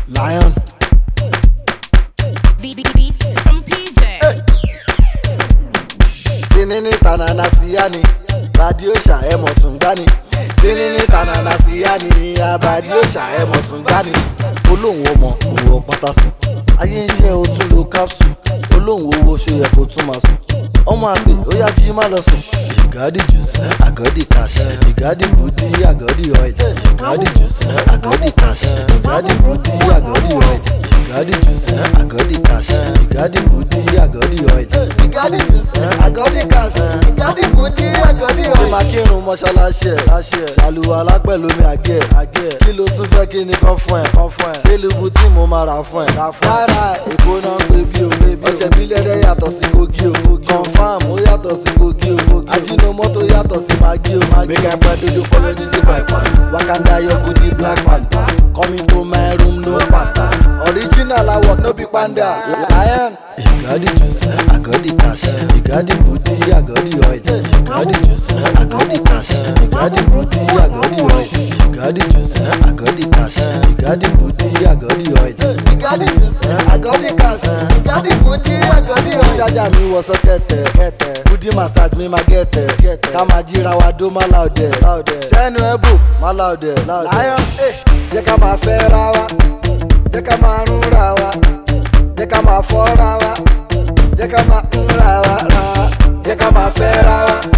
Lion. Beat, beat, beats from PJ. Tinini tanana siyani. Badi òṣà ẹ̀mọ̀ tún gbani. Tinini tanana siyani. Abadi òṣà ẹ̀mọ̀ tún gbani. Olóhùn ọmọ òun ọ̀pátá sùn. Ayé ń ṣe o tún lo capsule. Olóhùn owó ṣe yẹ kó tún máa sùn. Ọmọ àsè ó yá jí má lọ sùn. Ìgádì juice, àgọ́dì cash. Ìgádì bùdí, àgọ́dì oil. Ìgádì juice, àgọ́dì cash. Ìgádì bùdí, àgọ́dì oil. Ìgádì juice, àgọ́dì cash. Ìgádì bùdí, àgọ́dì oil. Ìgádì juice, àgọ́dì cash. Ìgádì bùdí, àgọ́dì oil. Ṣé máa kírun mọ́ṣáláṣí ẹ̀? Ṣàlùwàlá pẹ̀lú mi àgẹ̀ ẹ̀. Kí ló tún fẹ́ kí ni kán fún ẹ̀? Ṣé lubu tí mo máa rà fún ẹ̀? Rárá, èkó náà ń pè bí o. Ọ̀sẹ̀ bílẹ̀ dẹ́ yàtọ̀ sí kogi o. Confam ó yàtọ̀ sí kogi o. Ajínomọ́tò yàtọ̀ sí magi o. Make I find dodo for your DC my pan. Wakanda your goodie black panther. Coming to my room no pata. Original award no be panda. Lion. Ìgádì juice, àgọ́dì cash. Ìgádì bùdí, àgọ́dì oil. Ìgádì juice, àgọ́dì cash. Ìgádì bùdí, àgọ́dì oil. Ìgádì juice, àgọ́dì cash. Ìgádì bùdí, àgọ́dì oil. Ìgádì juice, àgọ́dì cash. Ìgádì bùdí, àgọ́dì oil. Ṣájà mi wọ sọ́kẹ̀tẹ̀. Bùdí massage mi máa gẹ̀tẹ̀. Ká máa jíra wa dó má láòdẹ̀. Sẹ́nu ẹ̀ bò má láòdẹ̀. Lion, jẹ́ ká máa fẹ́ ra wa. Jẹ́ ká máa rún ra wa. Jẹ́ ká máa fọ́ ra wa. Jẹ́ ká máa ń ra wa ra wa. Jẹ́ ká máa fẹ́ ra wa.